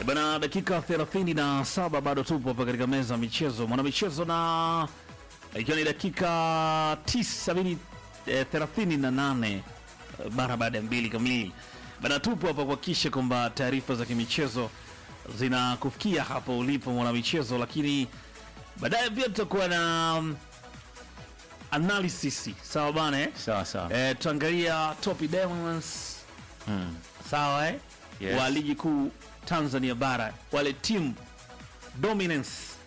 E bana, dakika 37 bado tupo hapa katika meza ya michezo, mwanamichezo, na ikiwa ni dakika 9 eh, 38 eh, mara baada ya mbili kamili bana, tupo hapa kuhakikisha kwamba taarifa za kimichezo zinakufikia hapo ulipo mwanamichezo, lakini baadaye pia tutakuwa na um, analysis sawa bana eh? Sawa sawa. Eh, tutaangalia top diamonds Mm. sawa eh? Yes. wa ligi kuu Tanzania bara wale team dominance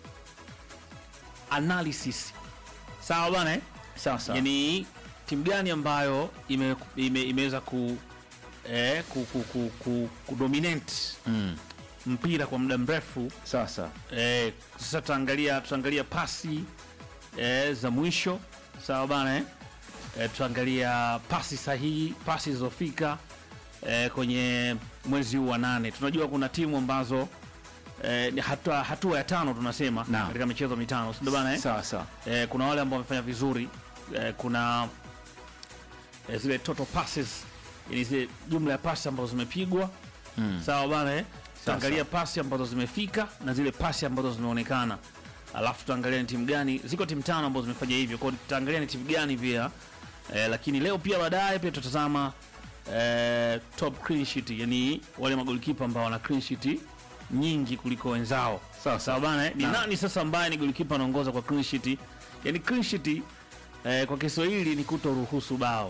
analysis sawa bana eh? Sawa sawa. yani timu gani ambayo ime, ime, imeweza ku, eh, ku, ku, ku, ku, kudominate Mm. mpira kwa muda mrefu Sawa sawa. eh, sasa tutaangalia tutaangalia pasi eh, za mwisho sawa bana eh? Eh, tutaangalia pasi sahihi pasi zilizofika eh, kwenye mwezi huu wa nane tunajua kuna timu ambazo eh, ni hatua, hatua ya tano tunasema Naam. katika michezo mitano sindio bana eh? Sawa sawa. eh, kuna wale ambao wamefanya vizuri eh, kuna eh, zile total passes yani zile jumla ya pasi ambazo zimepigwa Mm. sawa bana eh? Sawa, tutaangalia pasi ambazo zimefika na zile pasi ambazo zimeonekana alafu tutaangalia ni timu gani ziko timu tano ambazo zimefanya hivyo kwao tutaangalia ni timu gani pia eh, lakini leo pia baadaye pia tutatazama eh, top clean sheet yani wale magolikipa ambao wana clean sheet nyingi kuliko wenzao Sawa, sawa bana eh? ni Naam. nani sasa ambaye ni golikipa anaongoza kwa clean sheet yani clean sheet eh, kwa Kiswahili ni kutoruhusu bao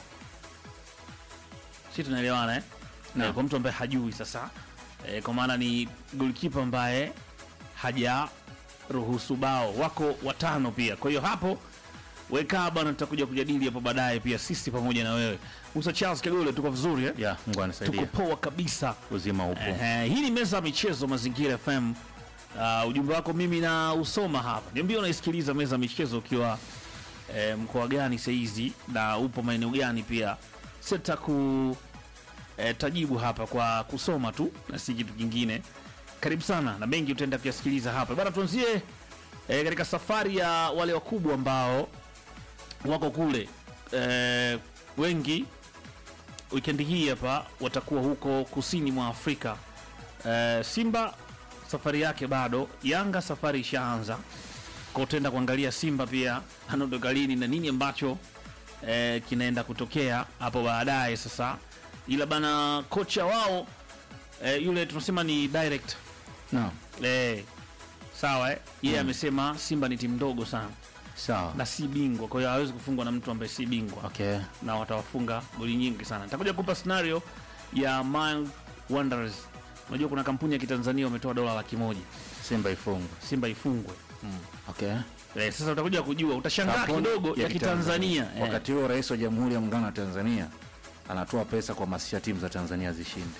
si tunaelewana eh? Naam. Eh, kwa mtu ambaye hajui sasa eh, kwa maana ni golikipa ambaye haja ruhusu bao wako watano pia kwa hiyo hapo weka bana tutakuja kujadili hapo baadaye pia sisi pamoja na wewe Musa Charles Kagole tuko vizuri eh? Ya, Mungu tuko anisaidia. poa kabisa Uzima upo. Ehe, hii ni meza ya michezo Mazingira FM. Uh, ujumbe wako mimi na usoma hapa, niambie unaisikiliza meza ya michezo ukiwa eh, mkoa gani saizi na upo maeneo gani pia, sita ku eh, tajibu hapa kwa kusoma tu na si kitu kingine. Karibu sana na mengi utaenda kuyasikiliza hapa bana. Tuanzie eh, katika safari ya wale wakubwa ambao wako kule eh, wengi wikendi hii hapa watakuwa huko kusini mwa Afrika. Eh, Simba safari yake bado, Yanga safari ishaanza, kwa utaenda kuangalia Simba pia anaondoka lini na nini ambacho eh, kinaenda kutokea hapo baadaye. Sasa ila bana, kocha wao eh, yule tunasema ni direct Naam. eh, sawa eh, yeye amesema Simba ni timu ndogo sana Sawa. na si bingwa, kwa hiyo hawezi kufungwa na mtu ambaye si bingwa Okay. na watawafunga goli nyingi sana. Nitakuja kupa scenario ya Mild Wanderers. Unajua kuna kampuni ya kitanzania wametoa dola laki moja Simba ifungwe. Simba ifungwe. Okay. Eh, sasa utakuja kujua, utashangaa Kampuni kidogo ya kitanzania eh. Wakati huo Rais wa Jamhuri ya Muungano wa Tanzania anatoa pesa kuhamasisha timu za Tanzania zishinde,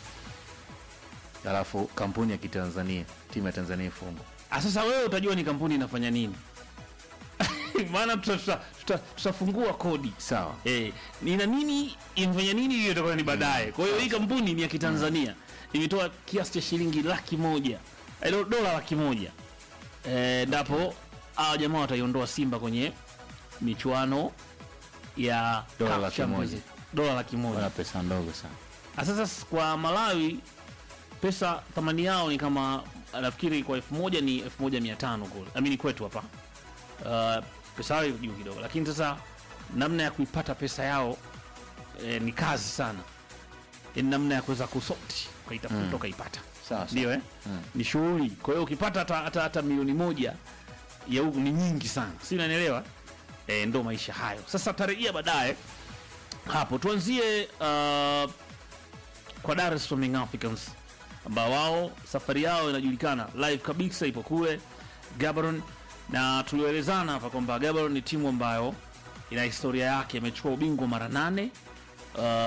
alafu kampuni ya kitanzania timu ya Tanzania ifungwe. Ah, sasa wewe utajua ni kampuni inafanya nini maana tutafungua tuta, tuta, tutafungua kodi Sawa. eh, ina nini imefanya nini, hiyo itakuwa ni baadaye. Kwa hiyo hii kampuni ni ya kitanzania imetoa kiasi cha shilingi laki moja eh, do- dola laki moja eh, ndapo hawa jamaa wataiondoa Simba kwenye michuano ya Dola CAF laki Champions moja. League. dola laki moja. Wana pesa ndogo sana. Ah, Sasa s- kwa Malawi pesa thamani yao ni kama nafikiri kwa elfu moja ni elfu moja mia tano kule amini kwetu hapa uh, pesa yao iko juu kidogo, lakini sasa namna ya kuipata pesa yao eh, ni kazi sana, yani namna ya kuweza kusoti ukaitafuta Mm. ukaipata Sawa sawa. ndio eh? Mm. ni shughuli. Kwa hiyo ukipata hata, hata, hata milioni moja ya huku ni nyingi sana, si unanielewa? E, ndo maisha hayo. Sasa tarejea baadaye hapo, tuanzie uh, kwa Dar es Salaam Young Africans ambao wao safari yao inajulikana live kabisa, ipo kule Gaborone, na tulioelezana hapa kwamba Gaborone ni timu ambayo ina historia yake, imechukua ubingwa mara nane uh,